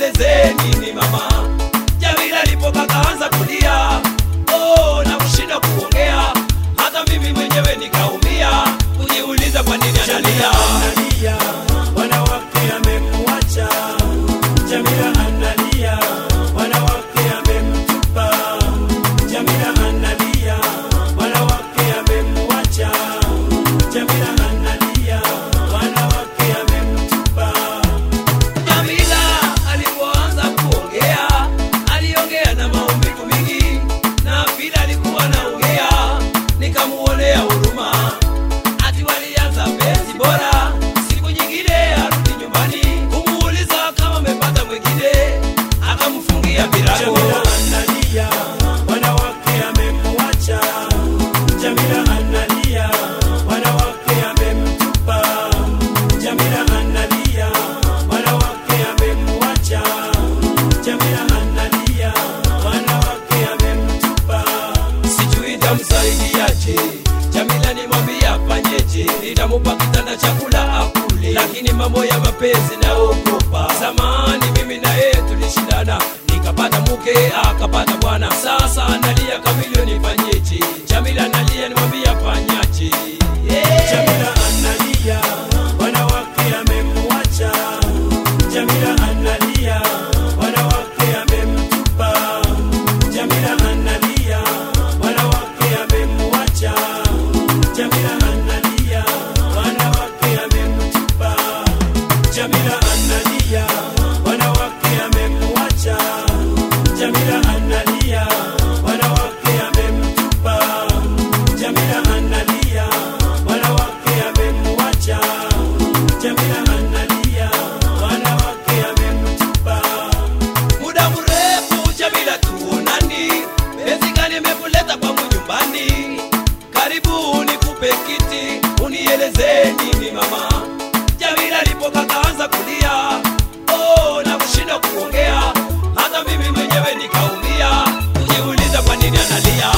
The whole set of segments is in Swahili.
unieleze nini mama jamila alipoka kaanza kulia oh, na kushinda kuongea hata mimi mwenyewe nikaumia kujiuliza kwa nini analia analia, wanawake amemwacha. Jamila analia, wanawake amemtupa. Jamila analia, wanawake amemwacha. Jamila analia, wanawake amemtupa. Jamila alipoanza kuongea aliongea na maumivu mingi, na vile alikuwa anaongea nikamuonea huruma. Ati walianza penzi bora, siku nyingine arudi nyumbani kumuuliza kama amepata mwingine, akamfungia virago. Jamila analia, wanawake amemwacha. Jamila analia, wanawake amemtupa. Jamila analia, wanawake amemwacha. Jamila analia, wanawake amemtupa. sijui nitamsaidiaje. Jamila nimwambia afanyeje, nitamupa kitanda chakula akule, lakini mambo ya mapenzi naogopa. Zamani mimi na yeye tulishindana, nikapata mke akapata bwana, sasa analia kamilioni, nifanyeje? Jamila analia, nimwambia afanyaje? Yeah. Jamila analia, wanawake amemwacha. Jamila analia, wanawake amemtupa. Jamila analia, wanawake amemwacha. Jamila analia, wanawake amemtupa. Jamila analia, wanawake amemwacha. Jamila analia, wanawake amemtupa. Jamila analia, wanawake amemwacha. Jamila analia, wanawake amemtupa. muda mrefu Jamila tuonani, penzi gani imekuleta kwangu nyumbani? Karibu nikupe kiti, unieleze nini mama. Jamila alipoka kaanza kulia, oh, na kushinda kuongea, hata mimi mwenyewe nikaumia, kujiuliza kwa nini analia.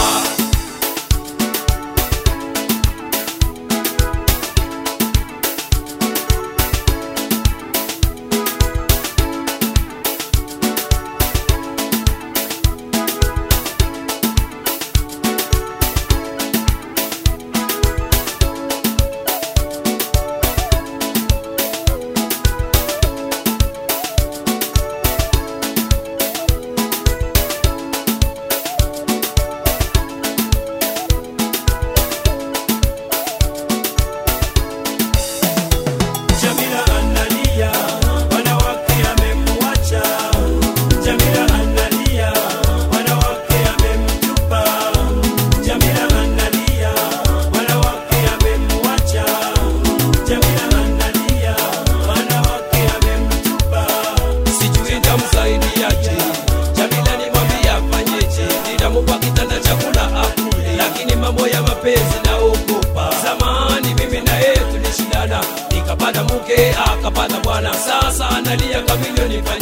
Jamila analia, wanawake amemwacha. Jamila analia, wanawake amemtupa. Jamila analia, wanawake amemwacha. Jamila analia, wanawake amemtupa. sijui nitamsaidiaje. Jamila nimwambia afanyeje, nitamupa kitanda chakula akule, lakini mambo ya mapenzi naogopa. Zamani mimi na yeye tulishindana, nikapata mke akapata bwana, sasa analia kamilioni,